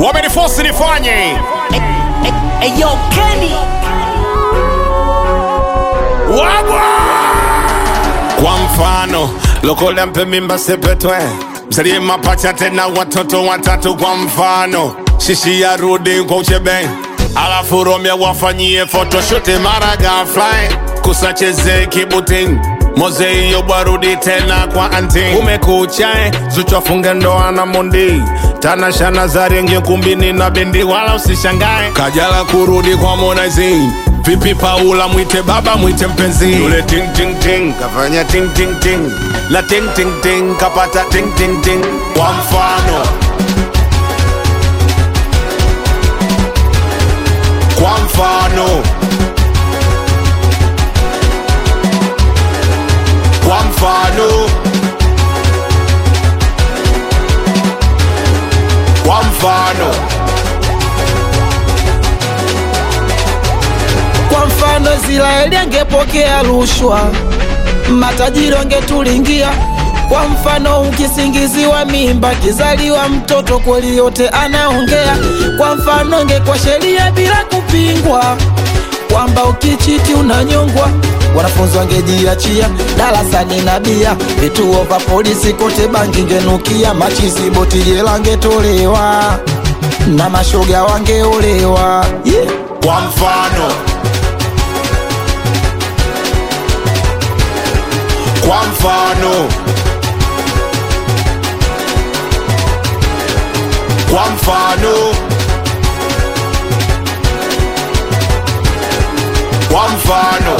wamenifosi nifanye Eyo Kenny wabwa kwa mfano lokola mpe mimba sepetwe msalie mapacha tena watoto watatu kwa mfano shishi ya rudi kwa uchebe alafu romya wafanyie photoshoot mara gafly kusacheze kibuting moze iyo bwarudi tena kwa anti umekuchae zuchwafunge ndoa na mondi tanashana zarenge kumbini na bendi wala usishangae kajala kurudi kwa monaizi vipi paula mwite baba mwite mpenzi yule ting ting ting kafanya ting ting ting la ting ting ting kapata ting ting ting kwa mfano kwa mfano kwa mfano kwa mfano Kwa mfano Israeli angepokea rushwa, matajiri wangetulingia. Kwa mfano ukisingiziwa mimba, kizaliwa mtoto kweli yote anaongea. Kwa mfano ingekuwa sheria bila kupingwa, kwamba ukichiti unanyongwa. Wanafunzi wangejiachia darasani na bia, vituo vya polisi kote bangi ingenukia, machizi boti jela angetolewa na mashoga wangeolewa yeah. kwa mfano kwa mfano kwa mfano kwa mfano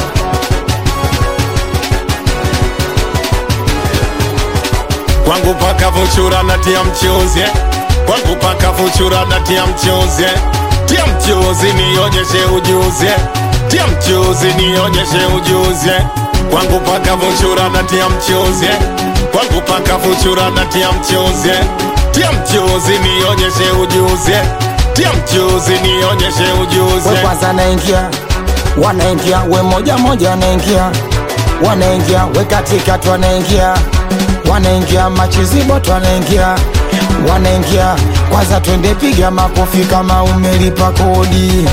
kwangu paka vuchura na tia mchuzi eh. kwangu paka vuchura na tia mchuzi eh. tia mchuzi nionyeshe ujuzi eh. tia mchuzi nionyeshe ujuzi eh. kwangu paka vuchura na tia mchuzi eh. kwangu paka vuchura na tia mchuzi eh. tia mchuzi nionyeshe ujuzi eh. tia mchuzi nionyeshe ujuzi we eh. kwanza naingia wanaingia we moja moja wanaingia wanaingia we katikati wanaingia wanaingia machiziboto wanaingia wanaingia kwanza twende piga makofi kama umelipa kodi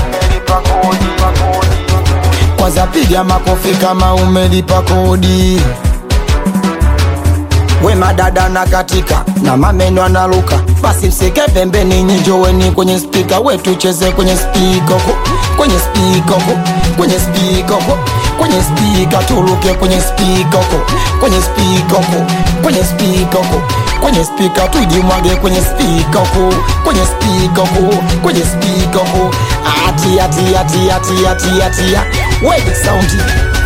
kwanza piga makofi kama umelipa kodi we madada na katika na mameno analuka basi msike pembeni nyijoweni kwenye spika we tucheze kwenye spika huko kwenye spika huko kwenye spika huko kwenye spika tuluke kwenye spika huko kwenye spika huko kwenye spika huko kwenye spika tujimwage kwenye spika huko kwenye spika huko kwenye spika huko atia tia tia tia tia tia we big sound